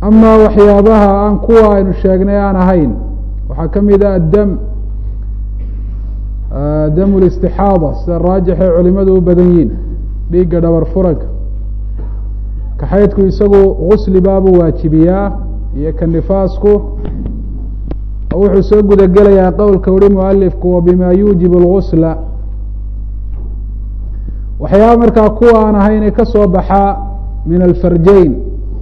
amaa waxyaabaha aan kuwa aynu sheegnay aan ahayn waxaa ka mid ah addam dam listixaada sida raajixay culimadu u badan yihin dhiigga dhabar furanka kaxaydku isagu gusli baabuu waajibiyaa iyo ka nifaasku wuxuu soo guda gelayaa qowlka uhi mualifku wa bima yuujibu lgusla waxyaaba markaa kuwa aan ahayn ee ka soo baxaa min alfarjayn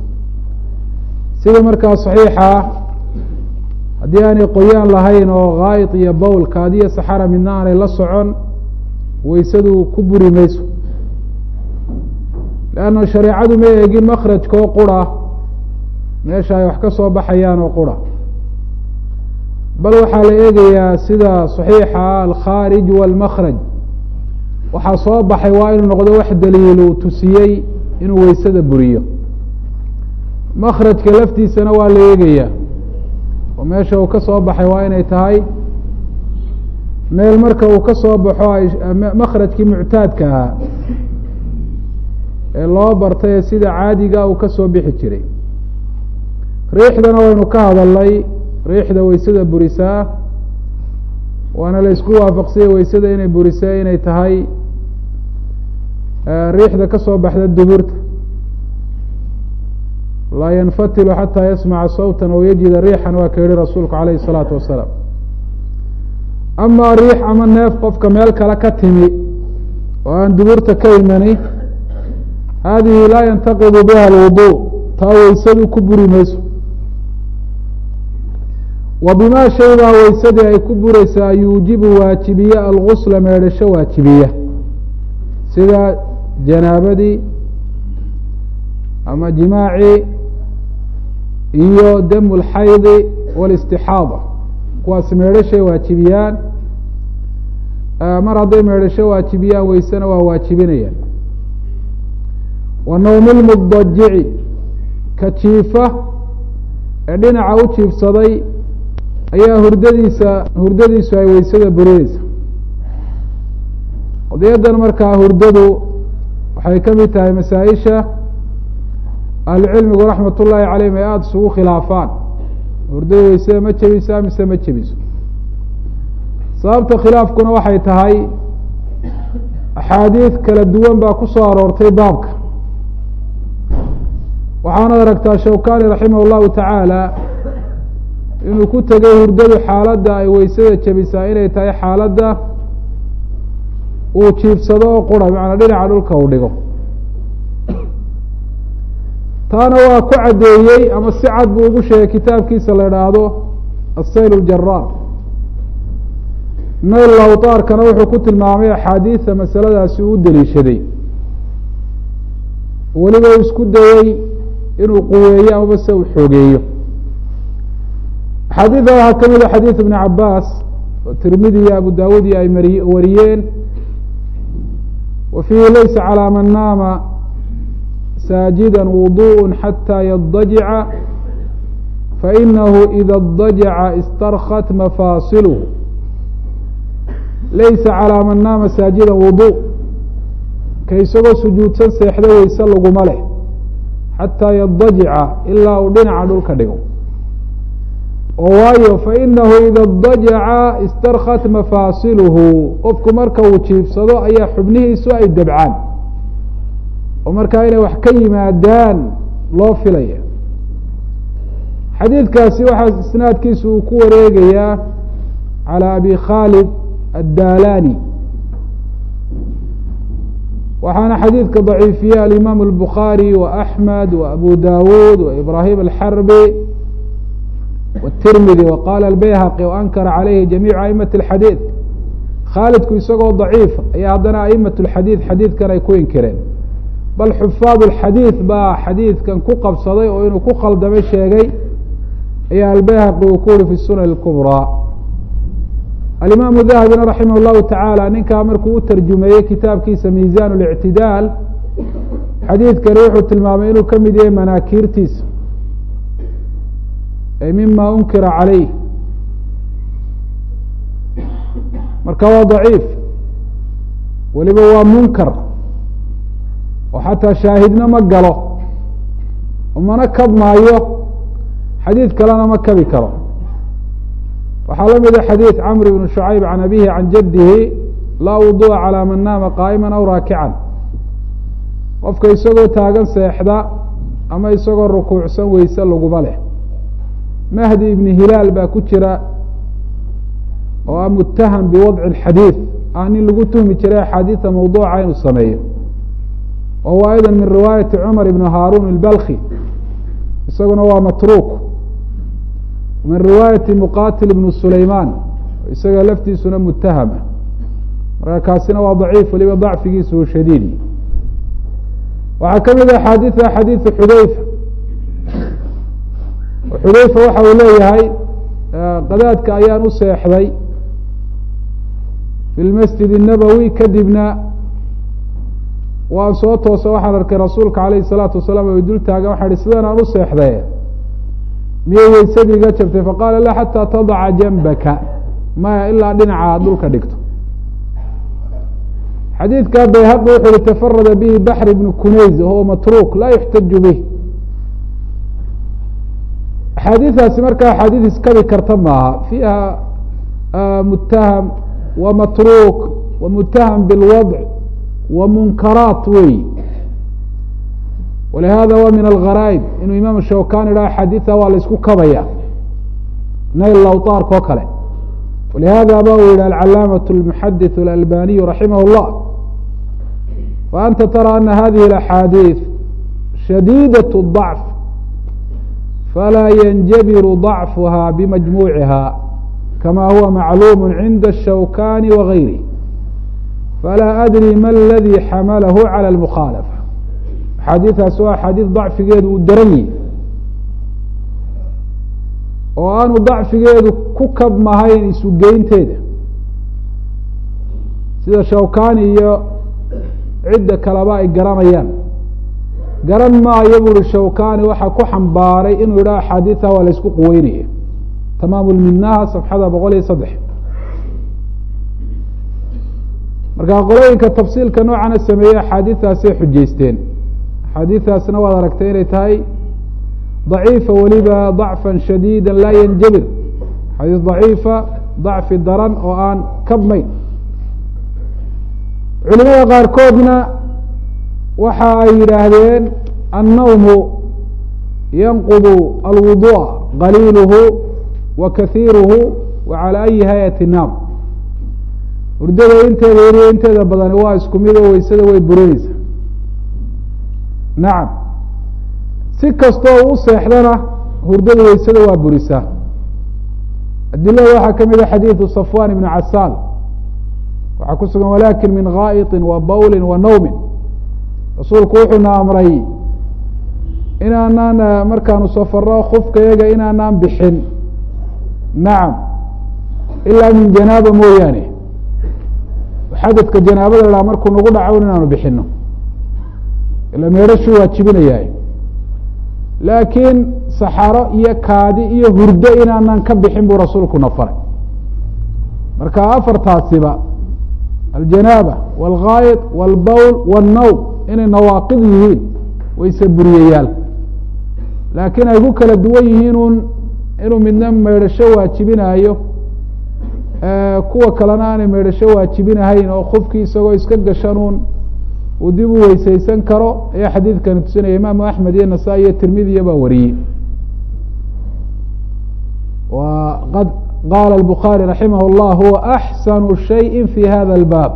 sida markaa saxiixa haddii aanay qoyaan lahayn oo gaayid iyo bowl kaadiyo saxara midna aanay la socon waysadu ku buri mayso leanna shareecadu ma eegin makrajkoo qura meesha ay wax ka soo baxayaan oo qura bal waxaa la eegayaa sida saxiixa alkhaarij walmakraj waxaa soo baxay waa inuu noqdo wax daliilu tusiyey inuu weysada buriyo makrajka laftiisana waa la eegayaa oo meesha uu ka soo baxay waa inay tahay meel marka uu ka soo baxo ay makrajkii muctaadka ahaa ee loo bartay ee sida caadiga uu ka soo bixi jiray riixdana waynu ka hadalnay riixda weysada burisaa waana la isku waafaqsiyey weysada inay burisay inay tahay riixda ka soo baxda duburta laa yanfatilu xataa yasmaca sawta aw yajida riixan waa ka yihi rasuulku alayhi الsalaatu wasalaam amaa riix ama neef qofka meel kale ka timi oo aan duburta ka imani hadihi laa yantaqidu biha alwudu taa weysadu ku buri mayso wa bima shaybaa weysadii ay ku bureysaa yuujibu waajibiye algusla meedhasho waajibiya sida janaabadii ama jimaacii iyo damu lxaydi wاlistixaada kuwaas meedhashay waajibiyaan mar hadday meedhasho waajibiyaan weysena waa waajibinayaan wa nawmi lmudajici ka jiifa ee dhinaca u jiifsaday ayaa hurdadiisa hurdadiisu ay weysada burineysa qadiyadan markaa hurdadu waxay ka mid tahay masaa-isha ahlucilmigu raxmat ullaahi calayhim ay aada isugu khilaafaan hurdada weysada ma jebisaa mise ma jebiso sababta khilaafkuna waxay tahay axaadiid kala duwan baa ku soo aroortay baabka waxaanad aragtaa shawkani raximah llahu tacaala inuu ku tegay hurdadu xaaladda ay weysada jebisaa inay tahay xaaladda uu jiifsado oo qura macanaa dhinaca dhulka uu dhigo taana waa ku caddeeyey ama si cad buu ugu sheegay kitaabkiisa la idhaahdo asayl اljaraar nayl lawtaarkana wuxuu ku tilmaamay axaadiida masaladaasi uu deliishaday weliba uu isku dayey inuu quweeyo amaba se uu xoogeeyo axaadiida waxaa ka mid a xadiid ibn cabaas oo tirmidi iyo abu dawud iyo ay mari wariyeen wa fiihi laysa calىa man naama saajida wuduء xatى yadajica fainahu ida اdajaca istarkat mafaasilh laysa calىa man naama saajida wudu ka isagoo sujuudsan seexda weyse laguma leh xataa yadajica ilaa uu dhinaca dhulka dhigo oo waayo fainahu ida dajaca istarkat mafaasiluhu qofku marka uu jiifsado ayaa xubnihiisu ay dabcaan oo markaa inay wax ka yimaadaan loo filaya xadiidkaasi waxaa isnaadkiisu uu ku wareegayaa calى abi khaalid addalani waxaana xadiidka daciifiye alimaam الbukhaarي وaأxmed وabu dawud وibrahim الxarbi wالtirmidi وqala الbayhaqi وankara calayhi jamiicu aئmaة الxadiid khaalidku isagoo daciifa ayaa haddana aئmaة الxadiid xadiidkan ay ku inkireen bal xufaad الxadiid baa xadiidkan ku qabsaday oo inuu ku khaldamay sheegay ayaa albayhaqi uu ku uri fi sunan الكubrى alimaamu dahabina raximah اllahu tacaala ninkaa markuu u tarjumeeyey kitaabkiisa miisan اlictidaal xadiidkani wuxuu tilmaamay inuu ka mid yahay manaakiirtiisa ay mima unkira calayh marka waa daciif weliba waa munkar oo xataa shaahidna ma galo mana kabmaayo xadiid kalena ma kabi karo waxaa la mida xadiid camr ibn shucayb can abihi can jadihi laa wudu'a calaa man naama qaa'ima aw raakican qofka isagoo taagan seexda ama isagoo rukuucsan weyse laguma leh mahdi ibni hilaal baa ku jira oo ah mutaham biwadci اxadiid ah nin lagu tuhmi jiray axaadiida mawduuca inuu sameeyo wa huwa ayda min riwaayati cumar ibn haarun اlbalki isaguna waa matruuk min riwaayati muqatil ibn sulayman isaga laftiisuna mutahama marka kaasina waa daciif waliba dacfigiisa u shadiid waxaa ka mid a axaadiida xadiidu xudeyfa xudeyfa waxa uu leeyahay qadaadka ayaan u seexday fi lmasjid الnabowi kadibna waan soo toosa waxaan arkay rasuulka alayh الsalaatu wasalaam o dul taagan waxaa hi sidan aan u seexday miyay weysadii iga jabtay faqaala la xataa tadaca janbaka maya ilaa dhinaca aad dhulka dhigto xadiidka bayhaqi wuxu uhi tafarada bihi baxr ibn kunays wahuwa matruuk laa yuxtaju bih axaadiidaasi markaa axaadiid iskabi karta maaha fiiha mutaham wa matruuk wa mutaham bilwadc wa munkaraat wey walihada wa min algharaaib inuu imaam shawkan idhaha axaadiida waa la isku kabaya nayl lawtaarka oo kale walihada ba uu yihi alcalaamaة اlmuxadith اlalbaniyu raximah اllah faanta tara ana hadihi اlaxaadiiث shadiidaة الضacf falaa yanjabiru ضacfuha bimajmuuciha kama huwa macluum cinda الshawkani wagayrih falaa adri ma اladii xamalahu calى اlmukhaalafa axaadiidaas waa axaadiid dacfigeedu uu daran yihi oo aanu dacfigeedu ku kabmahayn isugeynteeda sida shawkani iyo cidda kaleba ay garanayaan garan maayo buuri shawkani waxaa ku xambaaray inuu yidhaha axaadiidta waa la isku quweynaya tamaamu lminaha safxada boqol iyo saddex marka qolooyinka tafsiilka noocana sameeyey axaadiidaasay xujeysteen axaadiidaasna waad aragtay inay tahay ضaciifa weliba ضacfa shadiida laa yanjabir xadiis ضaciifa ضacfi daran oo aan kabmayn culimada qaarkoodna waxa ay yidhaahdeen annawmu yanqudu alwuduء qaliiluhu wa kahiiruhu wa calى ayi hayati naam hurdada inteeda yariyo inteeda badani waa isku mid oo weysada way burinaysa nacam si kastoo u seexdana hurdada weysada waa burisaa adilada waxaa ka mid a xadiidu safwan ibn casaal waxaa ku sugan walakin min gaa'iطi wa bawli wa nawmin rasuulku wuxuuna amray inaanaan markaanu safaro kufkayaga inaanaan bixin nacam ilaa min janaaba mooyaane xadadka janaabada la markuu nagu dhaco inaanu bixino ila meedhashuu waajibinayahay laakiin saxaro iyo kaadi iyo hurdo inaanaan ka bixin buu rasuulkuna faray marka afartaasiba aljanaaba wاlgaayid wاlbowl wاlnawm inay nawaaqid yihiin wayse buriyayaal laakiin ay ku kala duwan yihiin un inuu midna meydhasho waajibinayo kuwa kalena aanay meydhasho waajibinahayn oo qofkii isagoo iska gashanuun uu dib u weyseysan karo ayaa xadiidkani tusinaya imaamu axmed iyo nasaa- iyo tirmidiya baa wariyey wa qad qaala الbukhaarي raximah اllah huwa axsanu shayءi fi hada اlbaab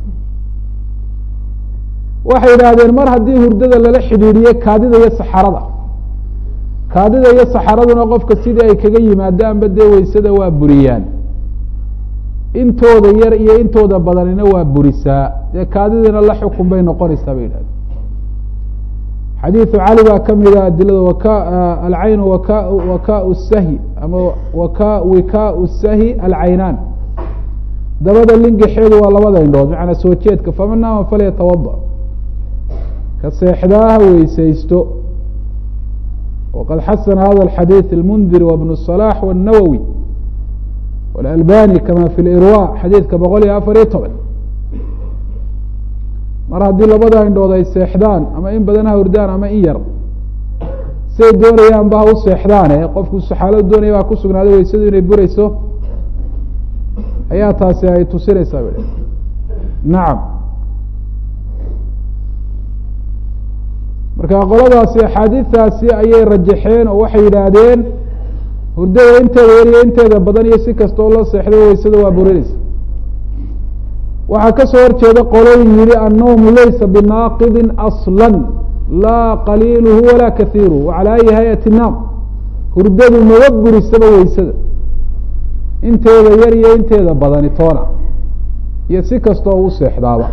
waxay yidhaahdeen mar haddii hurdada lala xidhiidhiye kaadida iyo saxarada kaadida iyo saxaraduna qofka sidii ay kaga yimaadaanba dee weysada waa buriyaan intooda yar iyo intooda badanina waa burisaa dee kaadidina la xukun bay noqonaysaa bay yidhahdeen xadiidu cali baa ka mida adilada waka alcaynu waka waka sahi ama waka wikaau sahi alcaynaan dabada lingaxeedu waa labada indhood macnaa soo jeedka faman naama falyatawada ka seexdaaha weysaysto waqad xasana hada alxadiid almundir wabnu الصalax wالnawowi wاlalbani kama fi lirwa xadiidka boqol iyo afar iyo toban mar haddii labada indhood ay seexdaan ama in badan ha hurdaan ama in yar siday doonayaan ba ha u seexdaane qofku saxaaladu doonaya baa ku sugnaaday weysadu inay bureyso ayaa taasi ay tusinaysaa ba nacam marka qoladaasi axaadiistaasi ayay rajaxeen oo waxay yidhaahdeen hurdada inteeda yariyo inteeda badan iyo si kasta oo loo seexday weysada waa burinaysa waxaa kasoo horjeeda qolooyin yihi annawmu laysa binaaqidin asla laa qaliiluhu walaa kahiiruhu wacalى ayi hay-ati naam hurdadu maba burisaba weysada inteeda yar iyo inteeda badani toona iyo si kasta oo u seexdaaba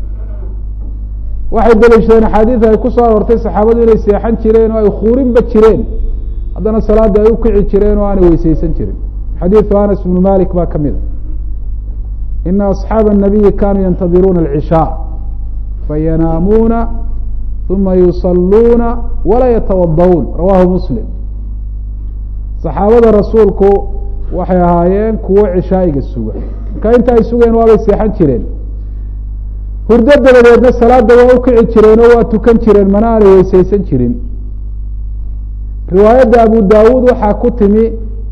waxay daliishadeen axaadiid ay ku soo aroortay saxaabadu inay seexan jireen oo ay khuurinba jireen haddana salaada ay ukici jireen oo aanay weyseysan jirin xadiidu anas ibnu malik baa ka mid a ina asxaaba الnabiyi kanuu yantadiruuna alcishaa fayanaamuuna uma yusaluuna walaa yatawadauun rawahu muslim saxaabada rasuulku waxay ahaayeen kuwo cishaa'iga suga marka inta ay sugeen waabay seexan jireen hurdo dabadeedna salaada waa ukici jireen oo waa tukan jireen mana aanay weyseysan jirin riwaayadda abu dawuud waxaa ku timi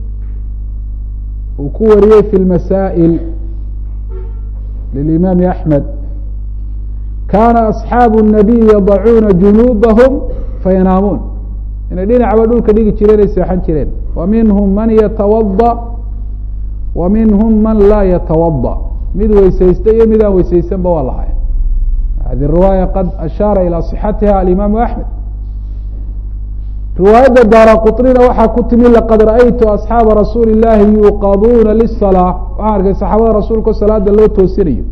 uu ku wariyey fi lmasaa'il lilimaami axmed kaana asxaabu الnabiy yadacuuna junuubahum fayanaamuun inay dhinacba dhulka dhigi jireen ay seexan jireen wa minhum man yatawaضa wa minhum man laa yatawaضa mid weyseysta iyo mid aan weyseysanba waa lahayn hadi riwaaya qad ashaara ilى صixatiha alimaamu axmed riwaayadda daara quطnina waxaa ku timi laqad ra'aytu asxaaba rasuuli اllahi yuuqaduuna liلsalaa waxaan arkay saxaabada rasuulka salaada loo toosinayo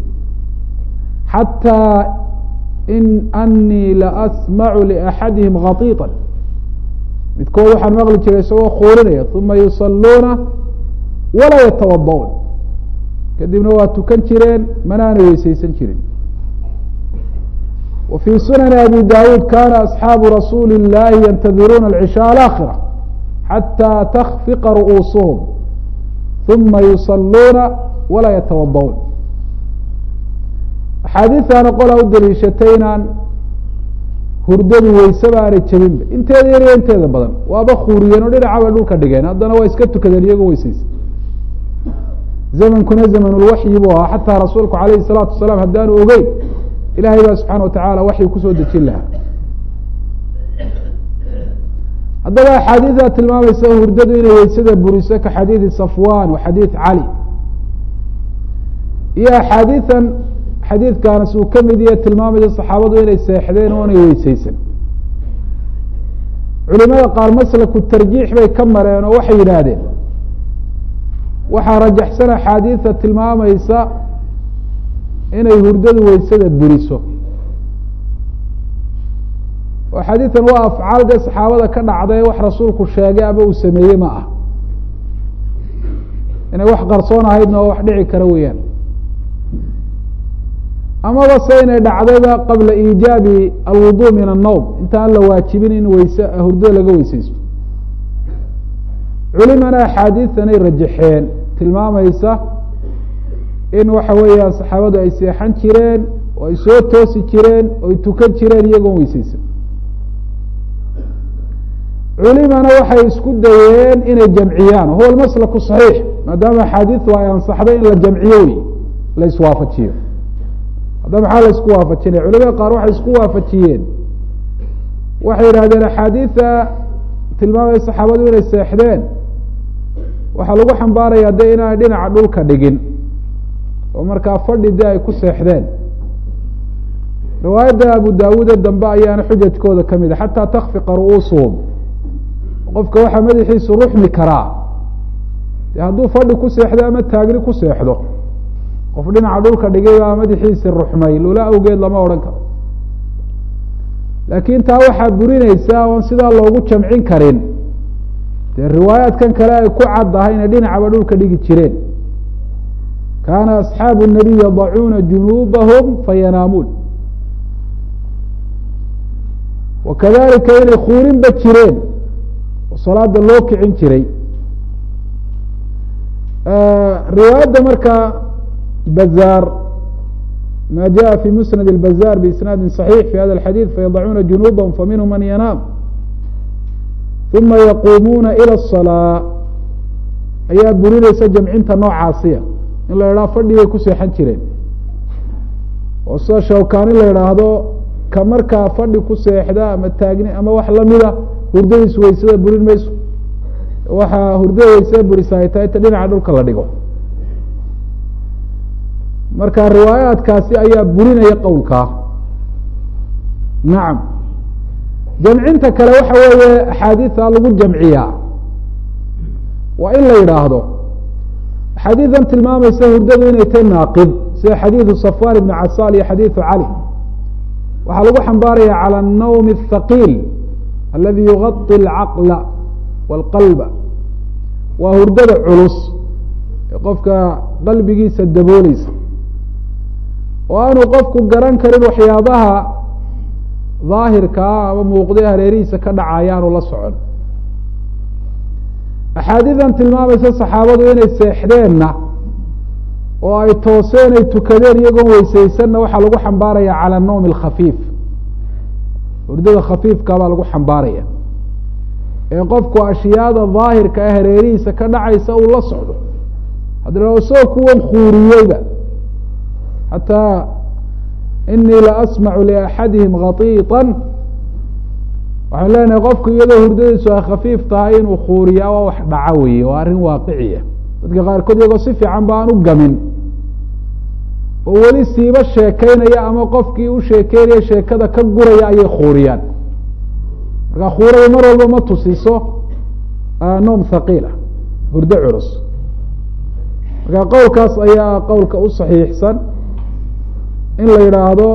xatىa in anii laasmacu liaxadihim khatiiطa midkood waxaan maqli jiray isagoo khuurinaya uma yusaluuna walaa yatawada'uun kadibna waa tukan jireen mana aanay weyseysan jirin wa fii sunani abi dawuud kana asxaabu rasuuli اllahi yantadiruuna alcishaء alaakhira xatىa takfiqa ru'uusuhum uma yusaluuna walaa yatawada'uun axaadiistaana qolaa u daliishatay inaan hurdadu weysaba aanay jebinba inteeda yar iyo inteeda badan waaba khuuriyeen oo dhinacaba dhulka dhigeen haddana waa iska tukadeen iyagoo weyseysa zamankuna zamanulwaxyi buu ahaa xataa rasuulku alayhi الsalaatu wasalaam haddaanu ogeyn ilahay baa subxaana watacaala waxyi kusoo dejin lahaa haddaba axaadiidaa tilmaamaysa hurdadu inay weysada buriso ka xadiidi safwan wa xadiid cali iyo axaadiian xadiidkaanas uu ka mid yahe tilmaamaysa saxaabadu inay seexdeen oo inay weyseysan culimada qaar maslaku tarjiix bay ka mareen oo waxay yidhaahdeen waxaa rajaxsan axaadiida tilmaamaysa inay hurdadu weysada buriso oo xadiidan waa afcaal dee saxaabada ka dhacday wax rasuulku sheegay ama uu sameeyey ma ah inay wax qarsoon ahaydna oo wax dhici kara weeyaan amaba se inay dhacdayba qabla iijaabi alwudu min annowm intaan la waajibin in weyse hurdada laga weyseysto culimana axaadiidanay rajaxeen tilmaamaysa in waxa weeyaan saxaabadu ay seexan jireen oo ay soo toosi jireen oo ay tukan jireen iyagoon weyseysan culimana waxay isku dayeen inay jamciyaan huwa almaslaku saxiix maadaama axaadiidu ay ansaxday in la jamciyo wey la iswaafajiyo hadda maxaa la isku waafajinaya culimada qaar waxay isku waafajiyeen waxay yidhahdeen axaadiida tilmaamaya saxaabadu inay seexdeen waxaa lagu xambaaraya de inaanay dhinaca dhulka dhigin oo markaa fadhi de ay ku seexdeen riwaayadda abu daawuude dambe ayaana xujajkooda ka mid a xataa takfiqa ru'uusuhum qofka waxaa madaxiisu ruxmi karaa de hadduu fadhi ku seexdo ama taagni ku seexdo qof dhinaca dhulka dhigay baa madaxiisi ruxmay lula awgeed lama odhan karo laakiin taa waxaa burinaysa oon sidaa loogu jamcin karin dee riwaayaadkan kale ay ku caddahay inay dhinacaba dhulka dhigi jireen kaana asxaabu الnabiy yadacuuna junuubahum fayanaamuun wakadalika inay kuurinba jireen oo salaada loo kicin jiray riwaayadda markaa bazaar ma jaءa fi musnad اlbazaar biisnaadi صaxiix fi hada اxadiid fayadacuuna junuubahum faminhum man yanaam uma yaquumuuna ilى الصalaa ayaa burinaysa jamcinta noocaasiya in la idhaha fadhi bay ku seexan jireen oo sida shawkaani la idhaahdo ka markaa fadhi ku seexda ama taagni ama wax lamida hurdadiis weysada burin mayso waxaa hurdada weysada burisa ay tahay ta dhinaca dhulka la dhigo marka riwaayaadkaasi ayaa burinaya qowlkaa nacam jamcinta kale waxa weeye axaadiida lagu jamciyaa waa in la yidhaahdo axaadiidan tilmaamaysa hurdadu inay tahy naaqid sida xadiidu safwan ibn casal iyo xadiidu cali waxaa lagu xambaaraya calى الnawm الthaqiil aladi yuغaطi اlcaqla wاlqalba waa hurdada culus ee qofka qalbigiisa dabooleysa oo aanu qofku garan karin waxyaabaha daahirkaa ama muuqday hareerihiisa ka dhacaya aanu la socon axaadiidan tilmaamaysa saxaabadu inay seexdeenna oo ay tooseen ay tukadeen iyagoon weysaysanna waxaa lagu xambaaraya calى الnawm الkhafiif hurdada khafiifka baa lagu xambaaraya ee qofku ashyaada daahirka ee hareerihiisa ka dhacaysa uu la socdo haddana isagoo kuwan khuuriyeyba xataa inii la asmacu liaxadihim khatiiطa waxaan leenahay qofku iyadoo hurdadiisu ay khafiif tahay inuu khuuriyaa waa wax dhaca weeye waa arrin waaqiciya dadka qaarkood iyagoo si fiican ba aan u gamin oo weli siiba sheekeynaya ama qofkii u sheekeynaya sheekada ka guraya ayay khuuriyaan marka khuurada mar walba ma tusiso noom thaqiila hurdo culus marka qowlkaas ayaa qowlka u saxiixsan in la yidhaahdo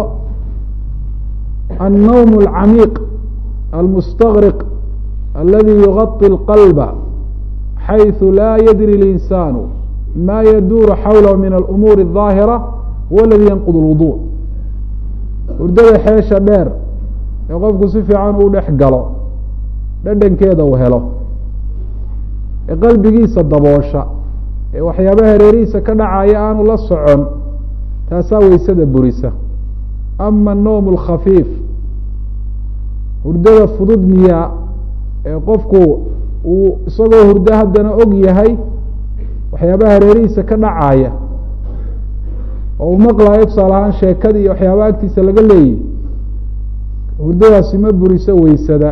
الnawm الcamiiq almustagriq aladi yugaطi اlqalba xayثu la yadri اlinsaanu ma yaduuru xawlahu min alumuuri الظaahira huwa aladi yanqud اlwudu hurdada xeesha dheer ee qofku si fiican uu dhex galo dhadhankeeda uu helo ee qalbigiisa daboosha ee waxyaaba hareerihiisa ka dhacaya aanu la socon taasaa weysada burisa ama الnowm اlkhafiif hurdada fudud miyaa ee qofku uu isagoo hurdo haddana og yahay waxyaabaha hareerihiisa ka dhacaya oo uu maqlayo tusaale ahaan sheekadii iyo waxyaaba agtiisa laga leeyahy hurdadaasi ma buriso weysada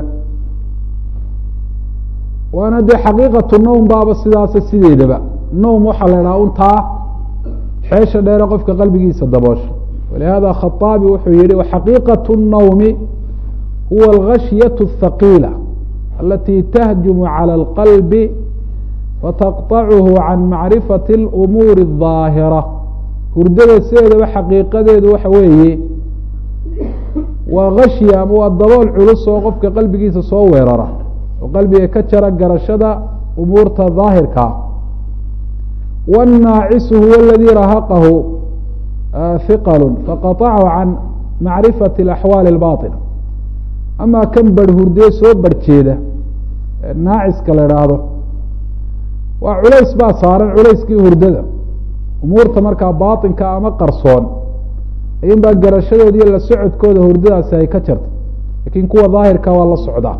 waana dee xaqiiqatu nowm baaba sidaasa sideedaba nowm waxaa la idhaha untaa xeesha dheere qofka qalbigiisa daboosha walihada khaaabi wuxuu yihi waxaqiiqaة الnowmi huwa algashyaة الthaqiila alati tahjumu calى اlqalbi fataqطachu can macrifati اlumuuri الظaahira hurdada sideedaba xaqiiqadeedu waxa weeye waa gashya ama waa dabool culus oo qofka qalbigiisa soo weerara oo qalbiga ka jara garashada umuurta daahirkaa wالnaacisu huwa اladii rahaqahu hiqal faqaطachu can macrifati اlaxwaali اlbaطila ama kan barh hurdee soo barhjeeda naaciska la idhaahdo waa culays baa saaran culayskii hurdada umuurta markaa baaطinka ama qarsoon ayun baa garashadooda iyo la socodkooda hurdadaasi ay ka jarta lakin kuwa daahirka waa la socdaa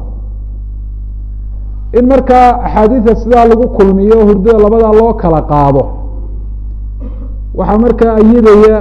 in markaa axaadiida sidaa lagu kulmiyo hurdada labadaa loo kala qaado waxaa markaa ayidaya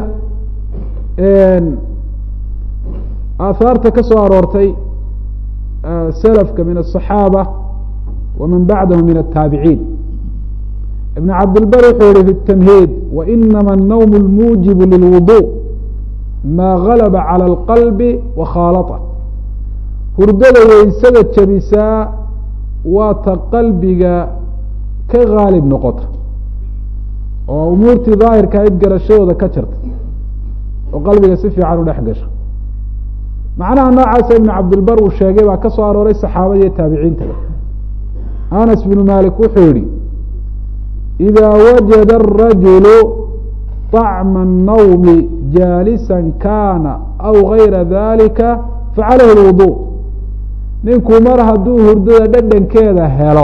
aahaarta ka soo aroortay selafka min الصaxaabة waman bacdahu min الtaabiciin ibn cabdilbar wuxuu yihi fi الtamhiid wainama الnowm اlmuujib lilwuضuء ma galaba calى اlqalbi wakhaalaطa hurdada weysada jabisaa waa ta qalbiga ka gaalib noqota oo umuurtii daahirka ayd garashadooda ka jarta oo qalbiga si fiican u dhex gasha macnaha noocaasa ibn cabdilbar uu sheegay baa ka soo arooray saxaabada iyo taabiciintaba anas bnu malik wuxuu yihi إida wajada الrajulu طacma الnawmi jaalisa kana aw gayra dalika facalayh اlwuضuء ninku mar hadduu hurdada dhadhankeeda helo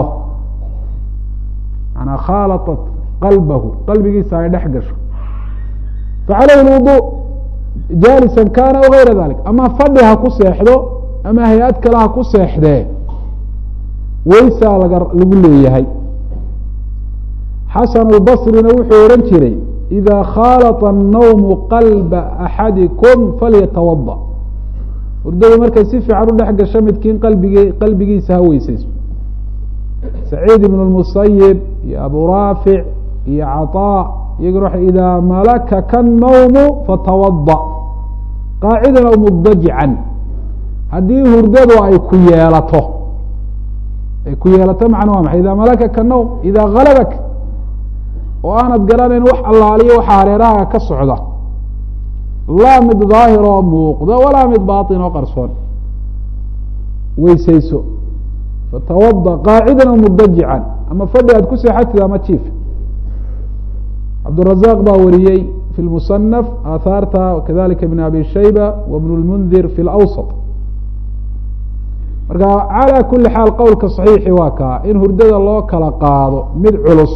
manaa khaalaطat qalbahu qalbigiisa ay dhex gasho facalayh اlwuضuء jaalisa kana aw gayra dalik ama fadhi ha ku seexdo ama hay-ad kale ha ku seexdee weysaa laga lagu leeyahay xasan albasrina wuxuu odhan jiray ida khaalata annawmu qalba axadikum falyatawada hurdadu markay si fiican u dhex gasho midkiin qalbigi qalbigiisa ha weysayso saciid ibn lmusayib iyo abu raafic iyo caطaa iyaguna wa idaa malakaka annawmu fatawada qaacidan aw mudajican haddii hurdadu ay ku yeelato ay ku yeelato macna waa maxay ida malakaka nawm ida galabak oo aanad garanayn wax allaaliyo waxa hareeraha ka socda laa mid daahir oo muuqda walaa mid baatin oo qarsoon weysayso fatawada qaacidan aw mudajican ama fadhi aad ku seexatid ama jiif cabdالرaزاq baa wariyey fi اlmuصنف aahaarta kadalika ibn abi shayba w bn اlmundir fi اlأwsط marka calى kuli xaal qowlka صaxiixi waa kaa in hurdada loo kala qaado mid culus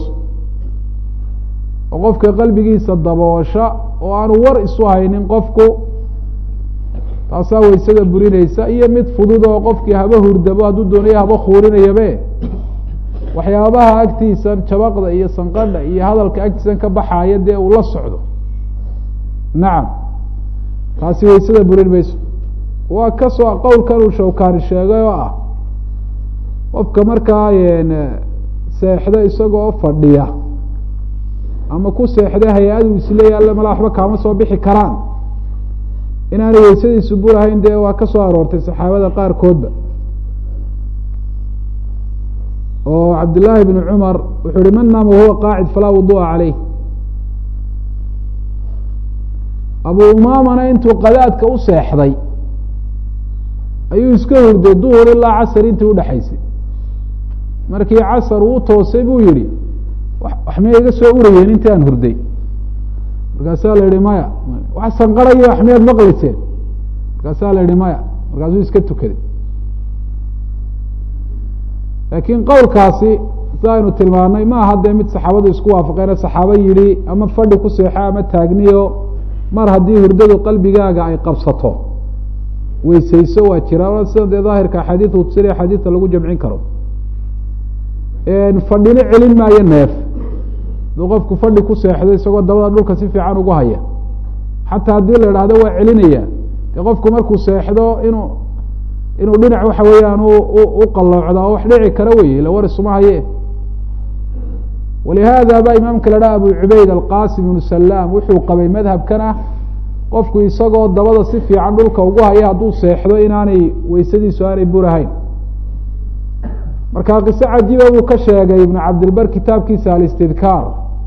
oo qofka qalbigiisa daboosha oo aanu war isu haynin qofku taasaa weysada burinaysa iyo mid fudud oo qofkii haba hurdabo hadduu doonayo haba khuurinayabe waxyaabaha agtiisan jabaqda iyo sanqadha iyo hadalka agtiisan ka baxaaya dee uu la socdo nacam taasi weysada burin mayso waa kasoo qowlkan uu shawkaani sheegay oo ah qofka markaa seexdo isagoo fadhiya ama ku seexda hay-adu isleeya alle mala waxba kaama soo bixi karaan inaanay weysadiisu burahayn dee waa ka soo aroortay saxaabada qaarkoodba oo cabdillaahi bn cumar wuxuu yihi man naama wahuwa qaacid falaa wudu'a caleyh abu umaamana intuu qadaadka u seexday ayuu iska hurday duhur ilaa casar intii udhexaysay markii casar uu toosay buu yihi wax miya iga soo urayeen intii aan hurday markaasaa la yihi maya wax sanqarayo wax miyaad maqliseen markaasaa la yihi maya markaasuu iska tukaday laakiin qowlkaasi sida aynu tilmaanay ma aha dee mid saxaabadu isku waafaqeene saxaabo yihi ama fadhi ku seexo ama taagniyo mar haddii hurdadu qalbigaaga ay qabsato weysayso waa jira sida dee daahirka axaadiida utusina axaadiidta lagu jamcin karo fadhino celin maayo neef haduu qofku fadhi ku seexdo isagoo dabada dhulka si fiican ugu haya xataa haddii la idhaahdo waa celinaya dee qofku markuu seexdo inuu inuu dhinac waxa weeyaan u qaloocda oo wax dhici kara wey ila war isuma haye walihaada ba imaamka la dhaha abu cubayd alqasim ibnu salaam wuxuu qabay madhabkan ah qofku isagoo dabada si fiican dhulka ugu haya hadduu seexdo inaanay weysadiisu aanay burahayn marka qiso cajiiba buu ka sheegay ibnu cabdilbar kitaabkiisa alistidkaar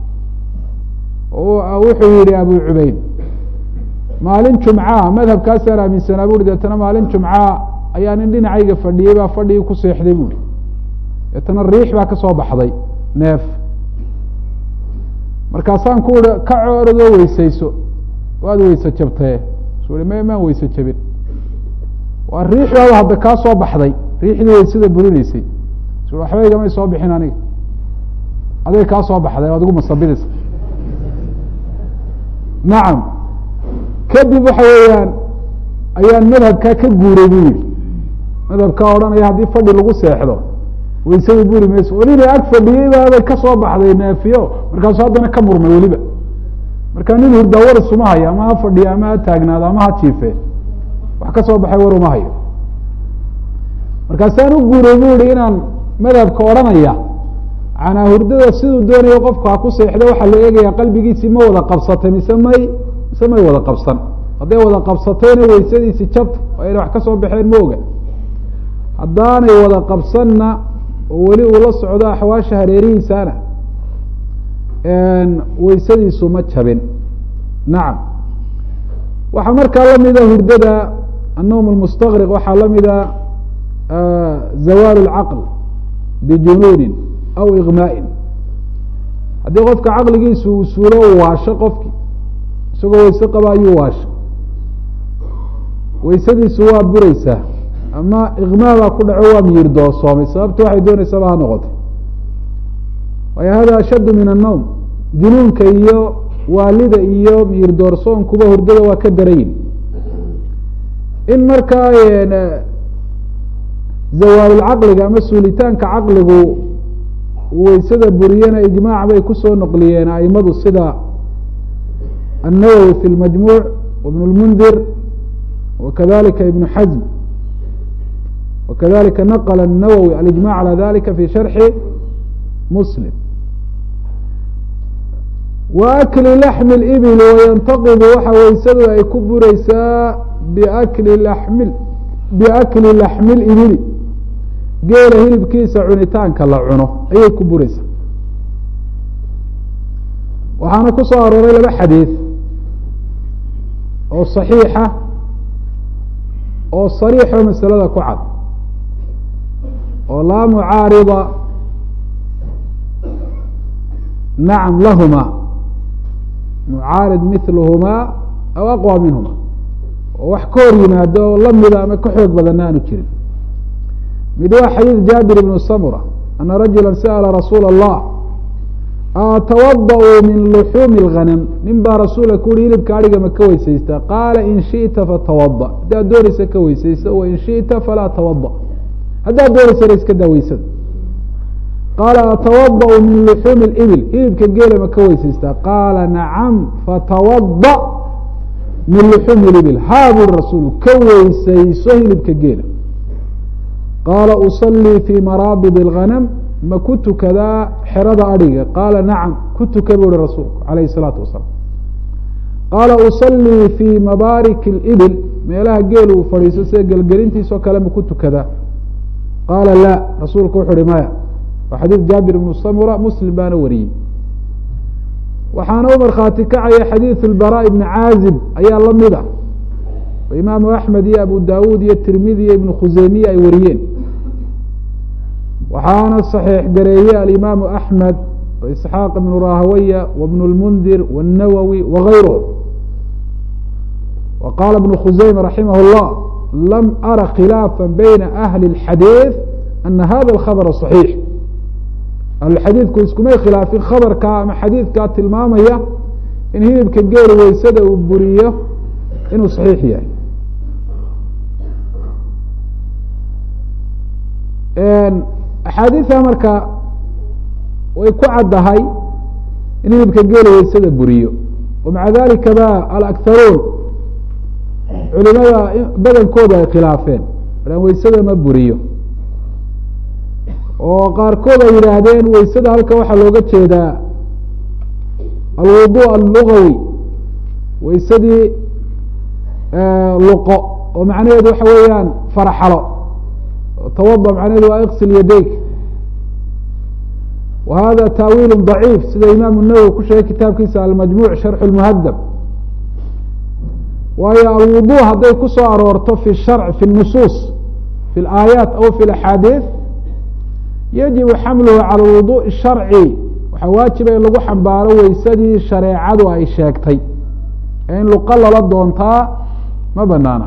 wuxuu yihi abu cubayd maalin jumca madhabkaasaan aaminsanaa bui deetana maalin jumca ayaa nin dhinacayga fadhiyey baa fadhigii ku seexday buui deetana riix baa ka soo baxday neef markaasaan ku ihi ka cooradoo weysayso waad weyse jabtee su i m maan weyse jabin waa riixdaada hadda kaa soo baxday riixdii weysada burinaysay su waxba igamay soo bixin aniga aday kaa soo baxday o ad igu masabidaysa nacam kadib waxa weeyaan ayaan madhabkaa ka guuray bu yihi madhabkaa odhanaya haddii fadhi lagu seexdo weysada buri mayso welina ag fadhiyey baabay ka soo baxday neefiyo markaasu haddana ka murmay weliba marka nin hurdaa war isuma hayo ama ha fadhiyo ama ha taagnaado ama ha jiife wax ka soo baxay war uma hayo markaasaan u guuray bu ihi inaan madhabka odhanaya canaa hurdada siduu doonayo qofku ha ku seexdo waxaa la eegaya qalbigiisii ma wada qabsatay mise may mise may wada qabsan hadday wada qabsatayna weysadiisi jabta oo ayna wax ka soo baxeen ma oga haddaanay wada qabsanna oo weli uu la socdo axwaasha hareerihiisana weysadiisu ma jabin nacam waxaa markaa lamida hurdada annowm almustaqriq waxaa lamida zawaal اlcaql bijunuunin aw igmaa'in haddii qofka caqligiisu uu suulo u waasho qofki isagoo weyse qaba ayuu waasho weysadiisu waa bureysaa ama igmaa baa ku dhaco waa miyir doorsoomay sababta waxay dooneysaba ha noqotay waayo hada ashaddu min annowm junuunka iyo waalida iyo miyir doorsoonkuba hurdada waa ka darayin in markaa zawaalulcaqliga ama suulitaanka caqligu weysada buriyana ijmaac bay kusoo noqliyeen aimadu sida النawwي في الmajmuع وبن الmndir وkadalika iبن xزm وkadalika nqل النawwي aلإجmاع عalى dalika fi شharxi mslim وأkli لحم الإbl وynتaqd waxa weysadu ay ku bureysaa bkli lmi biأkli لaحmi الإbli geela hilibkiisa cunitaanka la cuno ayay ku bureysaa waxaana ku soo arooray laba xadiiث oo صaxiixa oo صariixo masalada ku cad oo laa mucaarida nacam lahuma mucaarid milhumaa aw aqwى minhuma oo wax ka hor yimaado oo lamida ama ka xoog badanna aanu jirin mid waa xadiid jaabir ibn samura ana rajula sa'la rasuula الlah atawadaأu min luxuumi اlghanam nin baa rasuulka ku uhi hilibka adhiga ma ka weysaysta qaala in shiئta fatawada haddaad doonaysa ka weysaysa wain shiئta falaa tawada haddaad doonaysana iska daa weysada qaala atawadaأu min luxuumi اibil hilibka geela ma ka weysaysta qaala nacam fatawada min luxuumi اibil haa buri rasuulu ka weysayso hilibka geela qaala usalii fi maraabid اlghanam ma ku tukadaa xerada adhiga qaala nacam ku tuka bu uhi rasuulku alayh الsalaatu wasalaam qaala usalii fi mabaarik اlibil meelaha geel uu fadhiiso sida gelgelintiisoo kale ma ku tukadaa qaala la rasuulku wuxu uhi maya waa xadiid jaabir ibnu samura muslim baana wariyey waxaana u markhaati kacaya xadiiث اlbarا ibni caazib ayaa la mid ah oo imaamu axmed iyo abu dawuud iyo tirmidi iyo ibnu khuseymiye ay wariyeen waxaana صaxiix gareeye alimaamu axmed وإسxaaq ibn rahawaya وبن الmndir والnawwي وغayruه و qaala iبn khuseyma raximah الlah lam ara khilaafa bayna ahli الxadiiث ana hada الkhabra صaxiix ahlulxadiidku iskumay khilaafin khabarkaa ama xadiidkaa tilmaamaya in hilibka geeli weysada uu buriyo inuu صaxiix yahay axaadiiثa marka way ku caddahay in hilibka geela weysada buriyo wamaca dalika ba alakharuun culimada badankooda ay khilaafeen an weysada ma buriyo oo qaarkood ay yidhaahdeen weysada halka waxaa looga jeedaa alwudu allugawi weysadii luqo oo macnaheedu waxa weeyaan faraxalo tawada macnaheedu waa iqsil yadayk wa hada taawiil ضaciif sida imaamu nawowi ku sheegay kitaabkiisa almajmuع sharx اlmuhadab waayo alwudu hadday ku soo aroorto fi sharc fi nusuus fi اlaayaat aw fi اaxaadiiث yajibu xamluhu calى wuduء sharci waxaa waajiba in lagu xambaaro weysadii shareecadu ay sheegtay ee in luqo lala doontaa ma banaana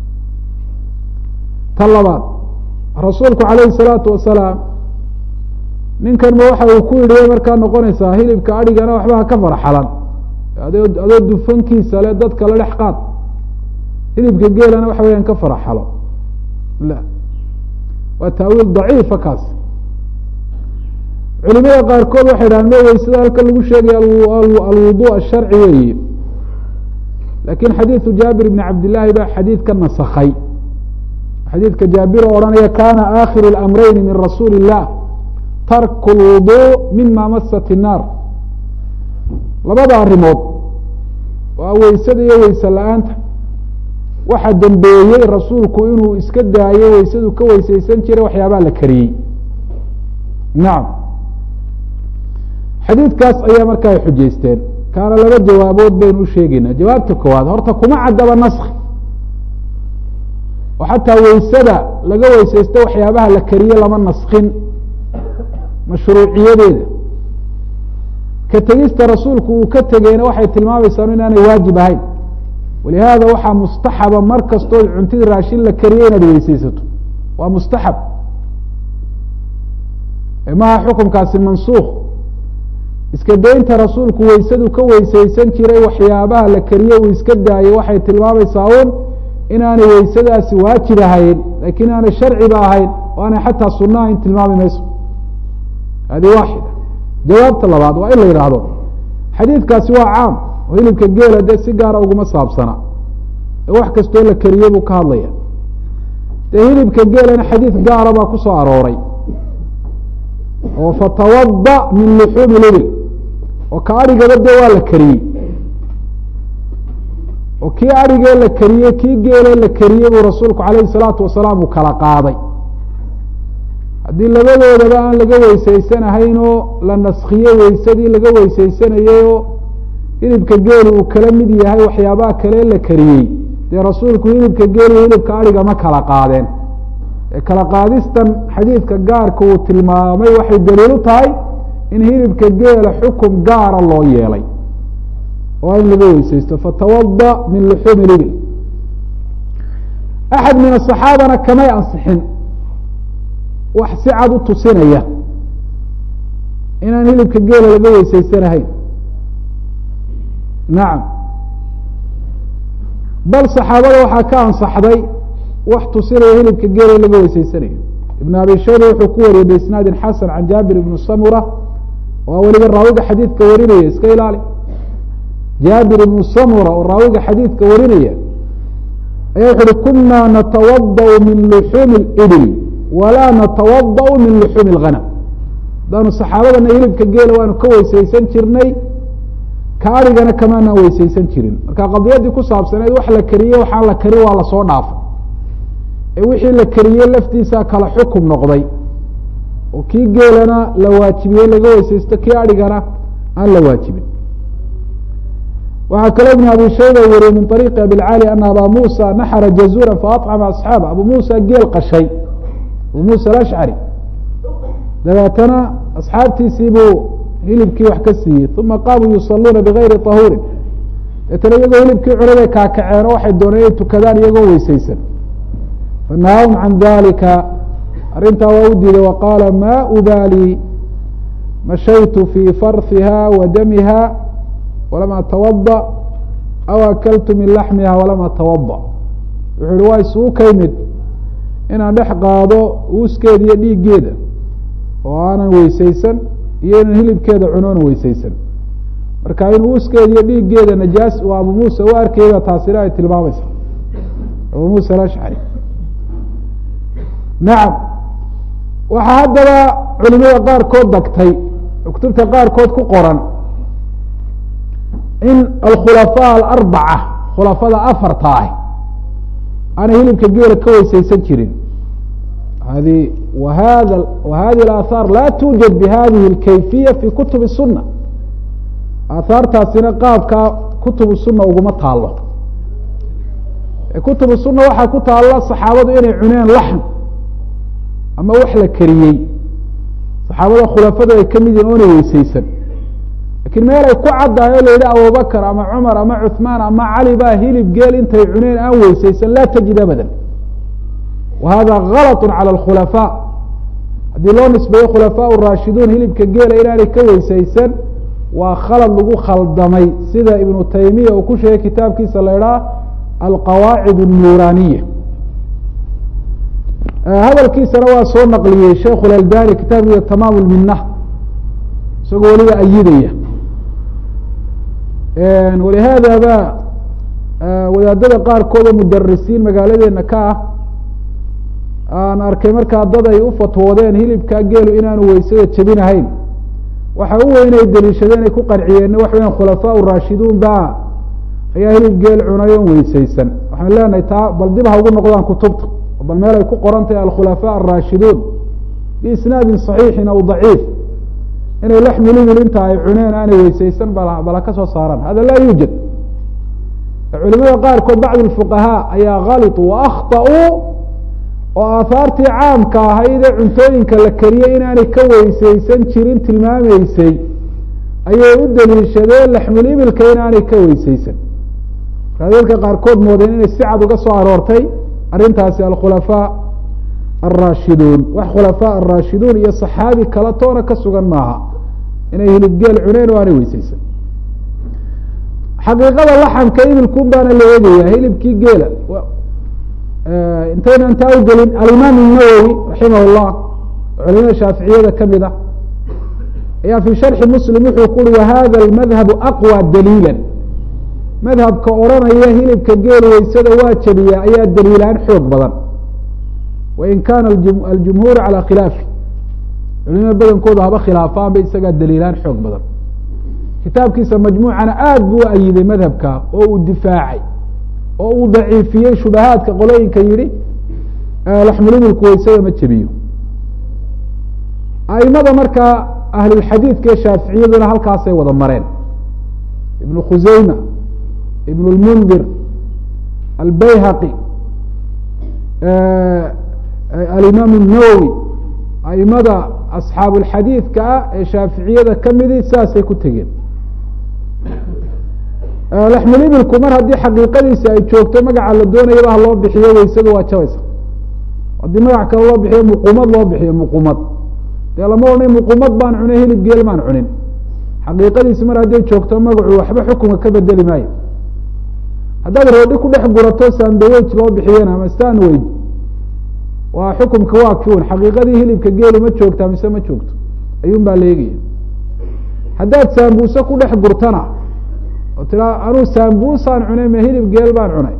ta labaad rasuulku alayhi الsalaatu wasalaam ninkan ma waxa uu ku yidhi markaa noqonaysaa hilibka adhigana waxbaha ka farxalan adoo adoo dufankiisa le dadka la dhex qaad hilibka geelana waxa weyaan ka faraxalo la waa taawiil daciifa kaas culimada qaarkood waxay dhahan ma weysada halkan lagu sheegaya alwudu asharci weeye lakin xadiidu jaabir bni cabdillaahi baa xadiid ka nasakay xadiidka jaabir oo odhanaya kana akhiru اlamrayni min rasuuli الlah tarku اlwudu mima masat الnaar labada arrimood waa weysada iyo weyse la-aanta waxa dembeeyey rasuulku inuu iska daayo weysadu ka weyseysan jiray waxyaabaa la kariyey nacam xadiidkaas ayaa marka ay xujeysteen kaana laba jawaabood baynu u sheegeynaa jawaabta koowaad horta kuma caddaba naski oo xataa weysada laga weyseysto waxyaabaha la kariye lama naskin mashruuciyadeeda ka tegista rasuulku uu ka tegeyna waxay tilmaamaysaa inaanay waajib ahayn walihaada waxaa mustaxaba mar kastood cuntidii raashin la kariye inaad weyseysato waa mustaxab maha xukunkaasi mansuuk iska daynta rasuulku weysadu ka weyseysan jiray waxyaabaha la kariye uu iska daayo waxay tilmaamaysaa un inaanay weysadaasi waajib ahayn lakin inaanay sharciba ahayn o aanay xataa sunna ahayn tilmaami mayso hadi waaxida jawaabta labaad waa in la yidhaahdo xadiidkaasi waa caam oo hilibka geela dee si gaara uguma saabsana ee wax kastoo la keriye buu ka hadlaya dee hilibka geelana xadiid gaara baa ku soo arooray oo fatawada min luxuumi libil oo ka adhigaba dee waa la keriyey oo kii adhigee la keriyey kii geelee la keriyey buu rasuulku calayhi salaatu wasalaam uu kala qaaday haddii labadoodaba aan laga weysaysanahayn oo la naskhiye weysadii laga weysaysanayey oo hilibka geeli uu kala mid yahay waxyaabaha kale la keriyey dee rasuulku hilibka geeli hilibka adhiga ma kala qaadeen ee kala qaadistan xadiidka gaarka uu tilmaamay waxay daliil u tahay in hilibka geela xukum gaara loo yeelay oo in laga weysaysto fatawada min luxuumi libil axad min asaxaabana kamay ansixin wax si cad u tusinaya inaan hilibka geela laga weysaysanahayn nacam bal saxaabada waxaa ka ansaxday wax tusinaya hilibka geela in laga weysaysanayo ibn abi shayba wuxuu ku wariyey biisnaadin xasan can jaabir ibni samura waa weliba raawiga xadiidka warinaya iska ilaali jaabir ibnu samura oo raawiga xadiidka warinaya ayaa wuxu uhi kuna natawada min luxuumi اibil walaa natawada min luxuumi اlghanam hadaanu saxaabadana hilibka geela waanu ka weysaysan jirnay ka arigana kamaanaan weysaysan jirin marka qadiyadii ku saabsaneed wax la keriye waxaan la kari waa lasoo dhaafay ee wixii la keriye laftiisa kala xukum noqday oo kii geelana la waajibiyey laga weysaysto kii arigana aan la waajibin waxaa kaloo ibn abi shayba wariye min ariiqi abilcali ana aba musa naxara jazura faacama asxaaba abu musa geel qashay abu musa alashcari dabeetana asxaabtiisii buu hilibkii wax ka siiyey uma qaamuu yusaluuna bigayri tahuurin deetana iyagoo hilibkii cunay bay kaakaceen oo waxay dooneen inay tukadaan iyagoo weysaysan fanahaahum can dalika arrintaa waa u diiday waqaala ma ubaali mashaytu fii farhiha wa damiha walam atawada aw akaltu min laxmiha walam atawada wuxuu ihi waa isugu ka yimid inaan dhex qaado uuskeeda iyo dhiiggeeda oo aanan weysaysan iyo inaan hilibkeeda cuno onan weysaysan marka in uuskeeda iyo dhiiggeeda najaas uu abu muusa u arkayba taasina ay tilmaamaysa abu muusa alashcari nacam waxaa haddaba culimada qaarkood dagtay kutubta qaarkood ku qoran in alkhulafaa alarbaca khulafada afarta ah aanay hilibka geela ka weysaysan jirin hadi wahada wahadihi alaahaar laa tuujad bihadihi اlkayfiya fi kutubi الsuna aahaartaasina qaabkaa kutubu suna uguma taalo kutubu suna waxaa ku taalla saxaabadu inay cuneen laxm ama wax la keriyey saxaabada khulafadu ay kamid yihin oonay weysaysan lakiin meel ay ku caddahay o la yidhi abubakr ama cumar ama cuثmaan ama cali baa hilib geel intay cuneen aan weysaysan laa tajid abada wa hada galط calى اkhulafaa haddii loo nisbeeyo khulafaa raashiduun hilibka geela inaanay ka weysaysan waa khalad lagu khaldamay sida ibnu taymiya uu ku sheegay kitaabkiisa la idhaha alqawaacid الnuraniya hadalkiisana waa soo naqliyey sheikh اlalbani kitaabkiisa tamaam lminah isagoo weliba ayidaya walihaada ba wadaadada qaarkood oo mudarisiin magaaladeena ka ah aan arkay markaa dad ay u fatwoodeen hilibka geelu inaanu weysada jebinahayn waxa u weyn ay deliishadeen ay ku qanciyeen waxa weya khulafaa raashiduun ba ayaa hilib geel cunay oon weysaysan waxaan leenahay taa bal dib ha ugu noqdaan kutubta bal meel ay ku qoran tahay alkhulafaa araashiduun biisnaadin صaxiixin aw daciif inay laxmi libil inta ay cuneen aanay weysaysan bal ha ka soo saaraan hada laa yuujad culimada qaarkood bacd fuqahaa ayaa khaliطu wa akhطauu oo aahaartii caamka ahayd ee cuntooyinka la keriyey inaanay ka weysaysan jirin tilmaameysay ayay u daliishadeen laxmulibilka inaanay ka weysaysan markaa dadka qaarkood moodeen inay si cad uga soo aroortay arrintaasi alkhulafaa alraashiduun wax khulafaa araashiduun iyo saxaabi kala toona ka sugan maaha inay hilibgeel cuneen oo aanay weysaysan xaqiiqada laxamka ibilkun baana la eegaya hilibkii geela intayna intaa u gelin alimaam الnawowi raximah اllah culimada shaaficiyada kamid ah ayaa fi sharxi muslim wuxuu ku uri wahada اmadhabu aqwى daliila madhabka odranaya hilibka geel weysada waa jabiya ayaa daliilaan xoog badan wain kana aljumhuur calى khilaafi culimada badankooda haba khilaafaan ba isagaa daliilaan xoog badan kitaabkiisa majmuucana aad buu u ayiday madhabka oo uu difaacay oo uu daciifiyey shubahaadka qolooyinka yihi laxmulibilku weysada ma jebiyo aimada markaa ahlulxadiidka ee shaaficiyaduna halkaasay wada mareen ibnu khuseyma ibn اlmundir albayhaqi alimaam الnawowi aimada asxaabu اlxadiidka ah ee shaaficiyada kamidi saasay ku tegeen laxmulibilku mar haddii xaqiiqadiisi ay joogto magaca la doonayaba ha loo bixiyo weysadu waa jabaysa haddii magac kale loo bixiyo muqumad loo bixiyo muqumad dee lama odhanay muqumad baan cunay hilib geel maan cunin xaqiiqadiisi mar hadday joogto magacu waxba xukunka ka bedeli maayo haddaad roodhi ku dhex gurato sandawaj loo bixiyana ama stanweyd waa xukumka waa kiun xaqiiqadii hilibka geelu ma joogtaa mise ma joogto ayuun baa leegaya haddaad saambuuse ku dhex gurtana oo tiraa anuu saambusaan cunay ma hilib geel baan cunay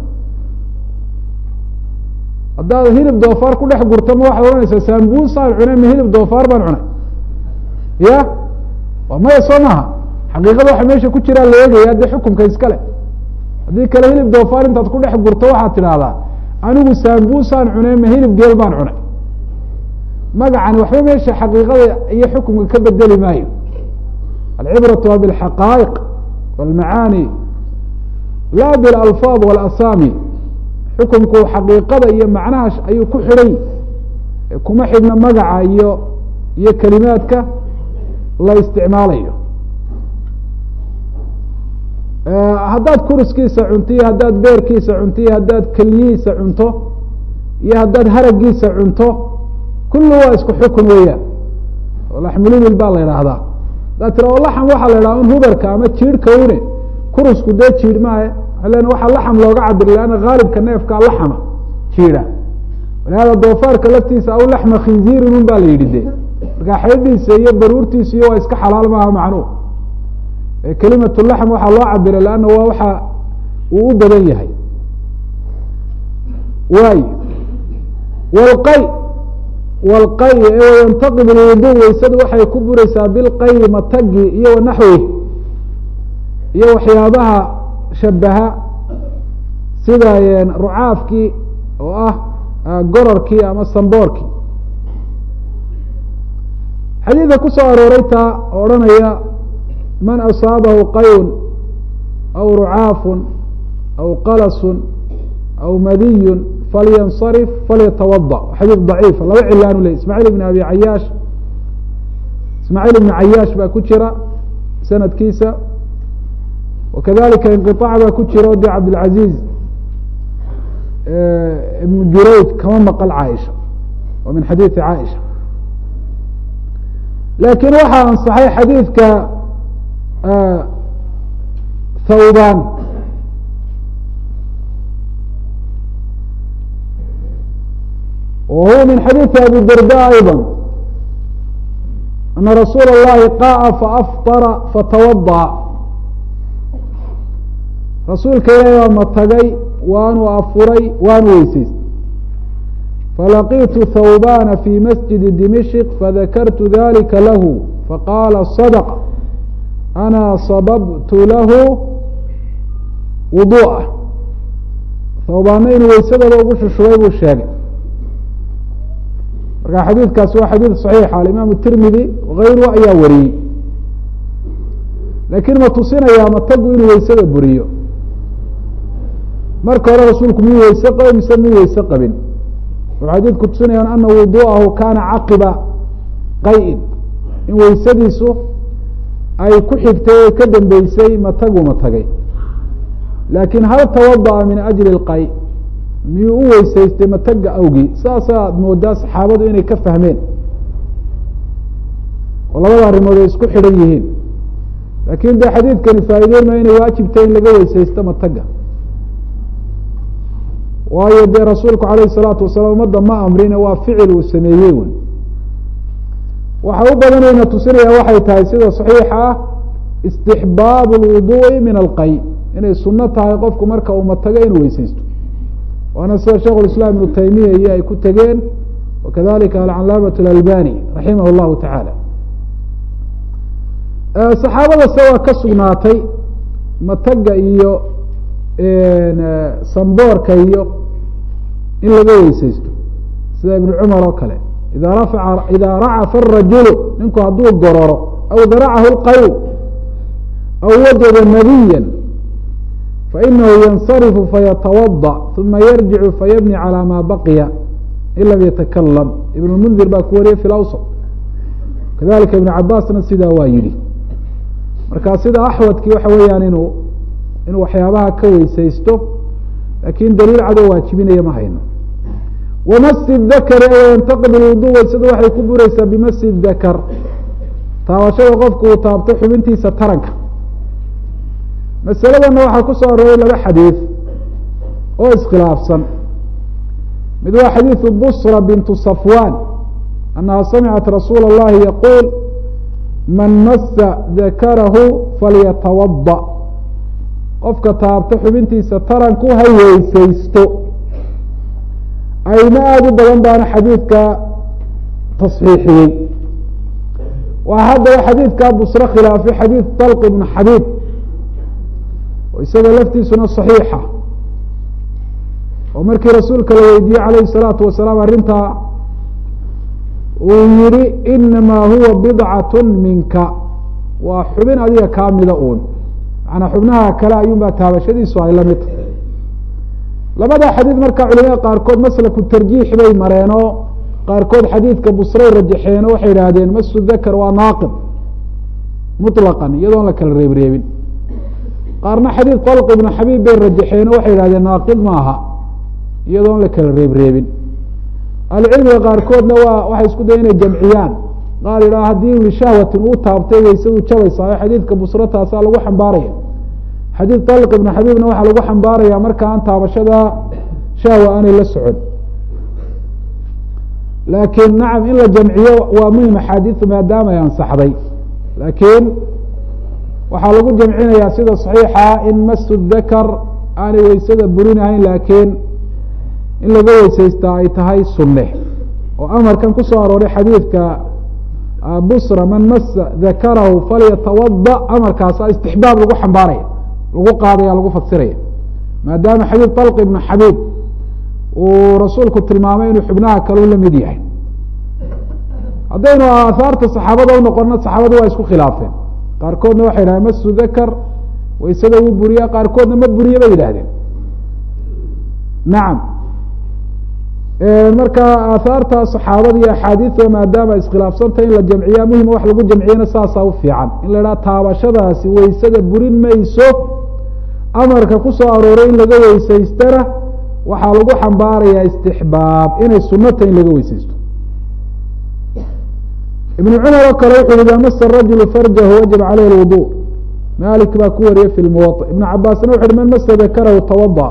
haddaad hilib doofaar ku dhex gurto ma waxaad odhanaysaa saambusaan cunay ma hilib doofaar baan cunay ya waa maya soo maha xaqiiqada waxa meesha ku jiraa la eegaya dee xukumka iskale haddii kale hilib doofaar intaad ku dhex gurto waxaad tidhaahdaa anigu saambusaan cunay ma hilib geel baan cunay magacani waxba meesha xaqiiqada iyo xukumka ka bedeli maayo alcibratu waa bilxaqaa'iq wاlmacaani la bilalfaad wاlasami xukumku xaqiiqada iyo macnaha ayuu ku xidhay kuma xidhna magaca iyo iyo kelimaadka la isticmaalayo haddaad kuriskiisa cunto iyo haddaad beerkiisa cunto iyo haddaad keliyihiisa cunto iyo haddaad haragiisa cunto kullu waa isku xukun weeyaan oo laxmulibil baa la idhaahdaa haddaad tira oo laxam waxaa la idhaha un hubarka ama jiirhka une kurusku dee jiidh maahe len waxaa laxam looga cabiri lanna haalibka neefkaa laxama jiidha walihada doofaarka laftiisa aw laxma khinziirin un baa la yidhi de markaa xeedhiisa iyo baruurtiisa iyo waa iska xalaal maaha macnuu kelimatu laxm waxaa loo cabiray lanna waa waxa uu u badan yahay waay wlqay wlqay yantaqib lwudu weysadu waxay ku buraysaa bilqay matagi iyo wanaxwi iyo waxyaabaha shabaha sida rucaafkii oo ah gororkii ama samboorkii xadiidka kusoo arooray taa oo odhanaya man asaabahu qayn aw rucaafun aw qalasun aw madiyun falyansarif falyatawada xadiid daciifa laba cilaanu ley ismaaciil ibn abi cayaash ismaaciil ibn cayaash baa ku jira sanadkiisa wakadalika inqiطaac baa ku jira o de cabdilcaziiz ibn jurayd kama maqal caaisha wa min xadiidi caaisha laakiin waxaa ansaxay xadiidka thawban wa huwa min xadiidi abi darda ayضا ana rasuul اllahi qa'a faafطara fatawadaأ rasuulka ilaahi waa matagay waanu afuray waanu weysaystay falaqitu thawbana fi masjidi dimishq fadakartu dalika lahu faqaala صadq ana sababtu lahu wuduu'ah thawbaana inuu weysadooda ugu shushubay buu sheegay marka xadiidkaasi waa xadiid صaxiixa alimaam tirmidi wagayruhu ayaa wariyey laakiin ma tusinayaa matagu inuu weysada buriyo marka hore rasuulku miyuu weyse qabay mise miyuu weyse qabin wuxuu xadiidku tusinayaan ana wuduu'ahu kana caqiba qayin in weysadiisu ay ku xigtay o ka dambeysay matagu matagay laakiin hal tawada'a min ajli اlqay miyuu u weysaystay mataga awgii saasaad moodaa saxaabadu inay ka fahmeen oo labada arrimood ay isku xidhan yihiin laakiin dee xadiidkani faa'ideyn ma inay waajibtay in laga weysaysto mataga waayo dee rasuulku alayh الsalaatu wasalaam ummadda ma amrine waa ficil uu sameeyey wy waxa u badanayna tusinaya waxay tahay sida صaxiixa ah istixbaab اlwuduءi min alqay inay suno tahay qofku marka uma tago inuu weyseysto waana sida sheikh اiسlam iبnu taymiya iyo ay ku tegeen wakadalika alcalaamaة اlalbani raximah اllahu taعala saxaabada se waa ka sugnaatay mataga iyo samboorka iyo in laga weyseysto sida ibn cumar oo kale ida rafaca ida racafa الrajulu ninku hadduu gororo aw daracahu اlqaw aw wajada nabiya fainahu yansarifu fayatawaضأ uma yarjicu fayabni calى ma baqiya in lam yatakalam ibn mundir baa ku wariyay fi lawsط kadalika ibn cabaasna sidaa waa yihi marka sida axwadki waxa weeyaan inuu inuu waxyaabaha ka weysaysto lakin daliil cadoo waajibinaya ma hayno wamasi dakri yantaqid wudu waysada waxay ku bureysaa bimasi dakr taabashada qofku uu taabto xubintiisa taranka masaladana waxaa ku soo arooray laba xadiid oo iskhilaafsan mid waa xadiiثu busra bintu safwan anaha samicat rasuula اllahi yaquul man masa dakarahu falyatawaضأ qofka taabto xubintiisa taranku ha weysaysto ayma aada u badan baana xadiidka tasxiixiyey waa haddaba xadiidka busre khilaafay xadiid طalq ibn xabiib oo isaga laftiisuna صaxiixa oo markii rasuulka la weydiiyey calayhi الsalaatu wasalaam arrintaa uu yihi inamaa huwa bidcaة minka waa xubin adiga kaa mida uun manaa xubnaha kale ayuunbaa taabashadiisu ay la mid tahay labada xadiid marka culimada qaarkood maslaku tarjiix bay mareenoo qaarkood xadiidka busray rajaxeen oo waxay idhaahdeen masu dakar waa naaqid muطlaqan iyadoon la kala reebreebin qaarna xadiid طalq ibnu xabiib bay rajaxeen oo waxay idhahdeen naaqid maaha iyadoon la kala reebreebin ahlucilmiga qaarkoodna waa waxay isku daya inay jamciyaan qaar idhaa haddii lishahwatin uu taabtay waysadu jabaysaa xadiidka busro taasaa lagu xambaaraya xadiid طalq ibnu xabiibna waxaa lagu xambaaraya marka aan taabashada shahwa aanay la socon laakiin nacam in la jamciyo waa muhim axaadiiu maadaama ay ansaxday laakiin waxaa lagu jamcinayaa sida صaxiixa in masu dakar aanay weysada burinahayn laakiin in laga weysaystaa ay tahay sunne oo amarkan kusoo arooray xadiidka busra man masa dakarahu falyatawaضأ amarkaasa istixbaab lagu xambaaraya lagu qaadaya lagu fasiraya maadaama xadiid طalq ibnu xabiib uu rasuulku tilmaamay inuu xubnaha kale la mid yahay haddaynu aahaarta saxaabada unoqono saxaabadu waa isku khilaafeen qaarkoodna waxay yidhahdeen masu dakar waysada wuu buriya qaarkoodna ma buriye bay yidhahdeen nacam marka aahaarta saxaabada iyo axaadiida maadaama iskhilaafsantah in la jamciya muhima wax lagu jamciyana saasaa u fiican in la idhaha taabashadaasi weysada burin mayso amarka ku soo arooray in laga weysaystana waxaa lagu xambaarayaa istixbaab inay sunata in laga weysaysto ibn cumar oo kale wuxu ida masa rajulu farjahu wajaba caleyh lwudu malik baa ku wariyey fi lmuwaطa ibn cabaasna wuxu uhi man masa dakarahu tawada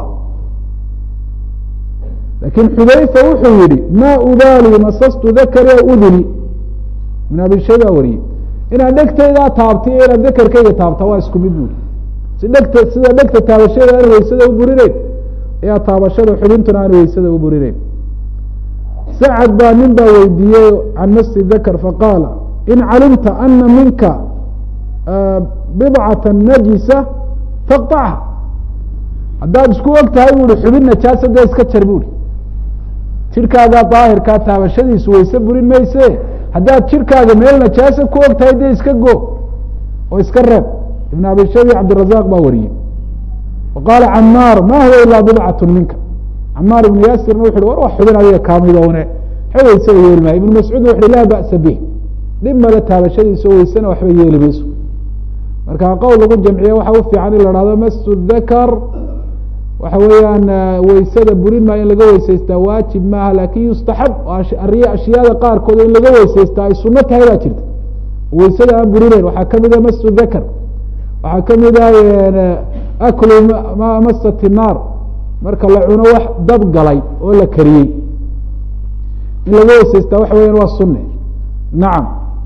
lakin xudayfa wuxuu yihi ma ubaali masastu dakari aw uduni ibn abi shay baa wariyey inaad dhegtaydaa taabtay iyo inaad dakarkayga taabta waa isku mid buuri si dhegta sida dhegta taabashada aan weysada u burineyn ayaa taabashada xubintuna aan weysada u burineyn sacad baa nin baa weydiiyey can masi dakr faqaala in calimta ana minka bidcata najisa faqطacha haddaad isku og tahay bu i xubin najaasa dee iska jar buuri jirkaagaa daahirkaa taabashadiisu weyse burin mayse haddaad jirkaaga meel najaasa ku og tahay dee iska go oo iska reeb ibn abi shabi cabdirazaq baa wariyey wa qaala camaar ma huwa ilaa bidcat minka camaar ibnu yaasirna wuxu war wax xubin adiga kaamidowne xe weysada yeeli maayo ibnu mascuudna wuxu laa ba'sa bih dhib male taabashadiisa o weysana waxba yeeli mayso marka qowl lagu jamciye waxa u fiican in la hahdo masu dakar waxa weeyaan weysada burin maayo in laga weysaystaa waajib maaha lakin yustaxab ariy ashyaada qaarkood in laga weysaystaa ay suno tahay baa jirta weysada aan burineyn waxaa kamida masu dakar waxaa kamida aklu masat naar marka la cuno wax dab galay oo la kariyey in laga weysaystaa waxa weyan waa sunne nacam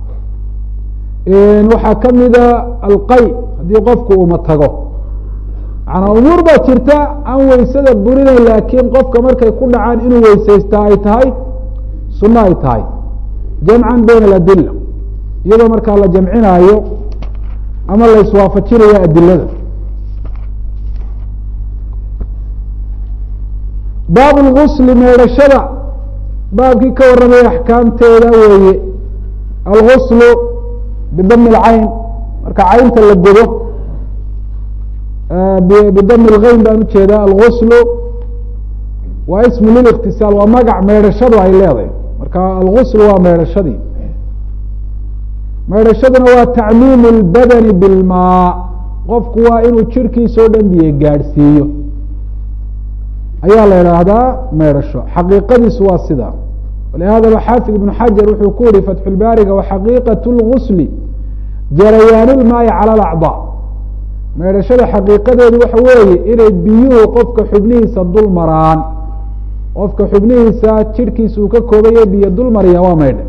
waxaa kamida alqay haddii qofku uma tago macanaa umuur baa jirta aan weysada burinayn laakiin qofka markay ku dhacaan inuu weysaystaa ay tahay sunno ay tahay jamcan bayna aladila iyadoo markaa la jamcinaayo ama la iswaafajinayo adilada baab lgusli meedhashada baabkii ka warramaya axkaamteeda weeye alguslu bidami lcayn marka caynta la godo bidami lgeyn baan ujeedaa alguslu waa ismu liliktisaal waa magac meedhashadu ay leedahay marka alguslu waa meedhashadii meedhashaduna waa tacmiimu اlbadani bilmaa qofku waa inuu jirhkiisao dhan biyo gaadhsiiyo ayaa la idhaahdaa meedhasho xaqiiqadiisu waa sida walihadaba xaafid ibnu xajar wuxuu ku yihi fatxulbaariga waxaqiiqaة اlgusli jarayaan ilmaayi calى alacضاء meedhashada xaqiiqadeedu waxa weeye inay biyuhu qofka xubnihiisa dul maraan qofka xubnihiisa jirhkiisa uu ka koobaya biyo dul maraya waa meydha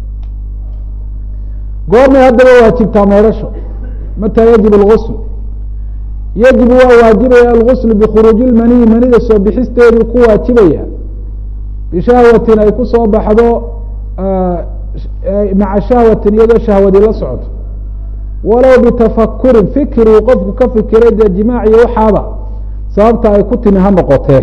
goormay haddaba waajibtaa meedhasho mataa yajib اlgusl yajibu waa waajibaya algusl bikhuruuji lmaniyi manida soo bixisteeduu ku waajibaya bishahwatin ay ku soo baxdo maca shahwatin iyadoo shahwadii la socoto walow bitafakurin fikiruu qofku ka fikiray dee jimaac iyo waxaaba sababta ay ku timi ha noqotee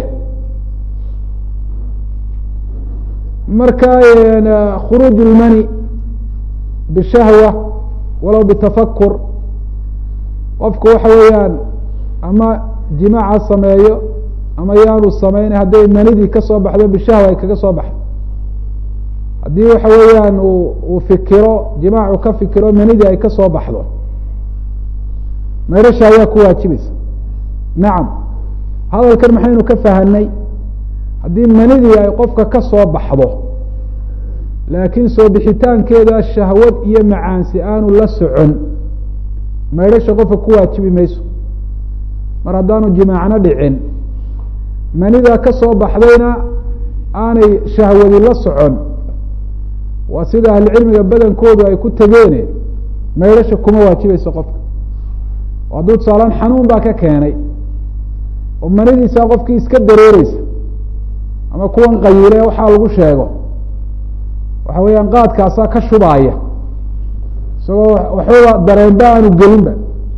marka khuruuj lmani bishahwa walow bitafakur qofku waxa weeyaan ama jimaaca sameeyo ama yaanu samayn hadday manidii kasoo baxdo bishahwa ay kaga soo baxdo haddii waxa weeyaan uu fikiro jimaacu ka fikiro manidii ay kasoo baxdo meydhasha ayaa ku waajibaysa nacam hadalkan maxaynu ka fahanay haddii manidii ay qofka ka soo baxdo laakiin soo bixitaankeeda shahwad iyo macaansi aanu la socon meydhasha qofka ku waajibi mayso mar haddaanu jimaacna dhicin manida ka soo baxdayna aanay shahwadi la socon waa sida ahlucilmiga badankoodu ay ku tegeene meydhasha kuma waajibayso qofka hadduu tusaalaan xanuun baa ka keenay oo manidiisa qofkii iska dareereysa ama kuwan qayile waxaa lagu sheego waxa weeyaan qaadkaasaa ka shubaaya isagoo waxbaba dareenba aanu gelinba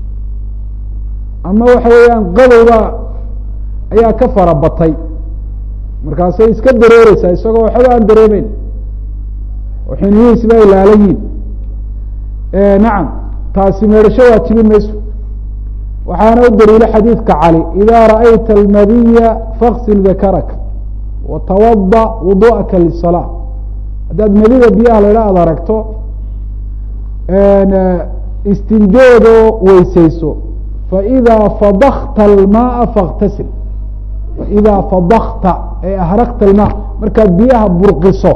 ama waxa weeyaan qadowba ayaa ka fara batay markaasay iska dareereysaa isagoo waxba aan dareemeyn oo xiniyihiisba ay laalayiin nacam taasi meedhasho waajibi mayso waxaana u daliilo xadiidka cali ida ra'ayta almadiya faksil dakaraka watawada wudu'aka lisalaa haddaad madida biyaha la idha ad aragto istinjoodoo weyseyso faidaa fadakta almaaa faktasil faidaa fadakta ee ahraqta almaa markaad biyaha burqiso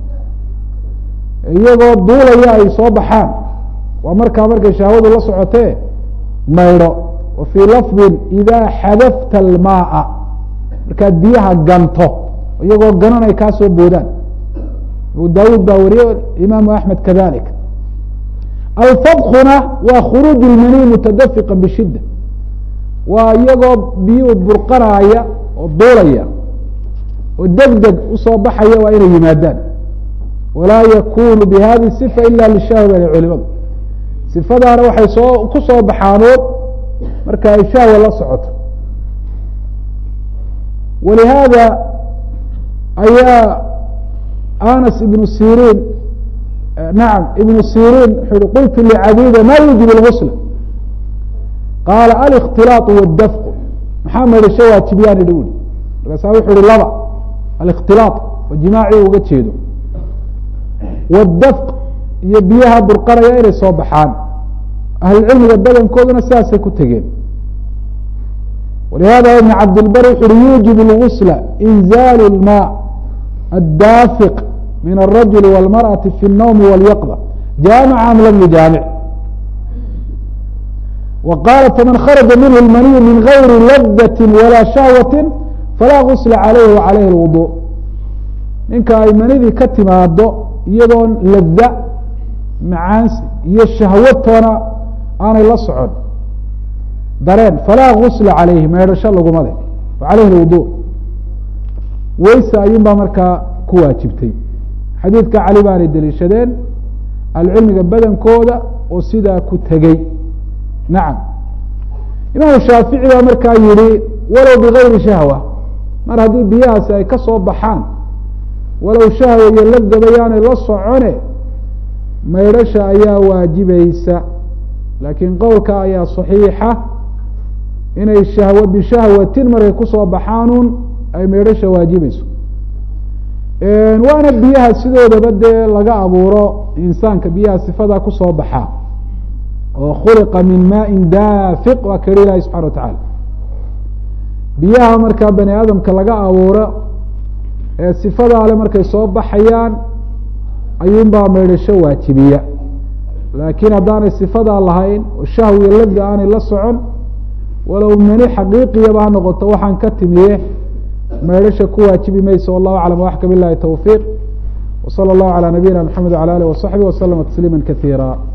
iyagoo duulaya ay soo baxaan waa markaa markay shahwadu la socotee maydho wa fii lafdin idaa xadafta almaaa markaad biyaha ganto iyagoo ganan ay kaa soo boodaan abu daawuud baa wariye imaamu axmed kadalik alfadkuna waa khuruuj lmaniy mutadafiqa bishidda waa iyagoo biyuhu burqanaaya oo duulaya oo deg deg usoo baxaya waa inay yimaadaan walaa yakunu bihadi sifa ila lishahwa bale culimadu sifadaana waxay soo ku soo baxaanood marka ay shahwa la socoto walihaada ayaa anas ibnu sirin nacam ibnu sirin wuxuu hi qultu licabida ma yujib اlgusl qaala alikhtilaaط wاdafqu maxaa meedhasho waajibiyaan idhi ui markaasa wuxu uhi laba alikhtilaaط oo jimaacii uga jeedo wاdafq iyo biyaha burqanaya inay soo baxaan ahlucilmiga badankooduna sidaasay ku tegeen walihada ibn cabdilbar wuxu uhi yuujib اlgusla inzal اlma addafiq min الrajuli wاlmarأaةi fi الnowmi wاlyaqda jaamica am lam yujaamic wa qaala faman kharaja minhu اlmaniyu min gayri ladati walaa shahwati falaa gusla calayhi wa calayhi lwudu ninka ay manidii ka timaado iyadoon lada macaansi iyo shahwatoona aanay la socon dareen falaa gusla calayhi meedhasho laguma leh wa calayhi lwudu weyse ayuun baa markaa ku waajibtay xadiidka cali baanay deliishadeen ahlucilmiga badankooda oo sidaa ku tegey nacam imaamu shaafici baa markaa yihi walow bigayri shahwa mar haddii biyahaasi ay ka soo baxaan walow shahwa iyo ladaba yaanay la socone maydhasha ayaa waajibaysa laakiin qowlka ayaa saxiixa inay shahw bishahwatin markay kusoo baxaanun ay maydhasha waajibayso waana biyaha sidoodaba dee laga abuuro insaanka biyaha sifadaa kusoo baxaa oo khuliqa min maain daafiq waa keri ilahi subxana wa tacaala biyaha markaa bani aadamka laga abuuro ee sifadaa le markay soo baxayaan ayuunbaa maydhasho waajibiya laakiin haddaanay sifadaa lahayn oo shahwiya lada aanay la socon walow mani xaqiiqiyaba ha noqoto waxaan ka timiye maydhasha ku waajibi mayso wallahu aclam waxka bilahi towfiiq wsala allahu calى nabiyina mxamed wala alih wasaxbi waslama tasliima kaiira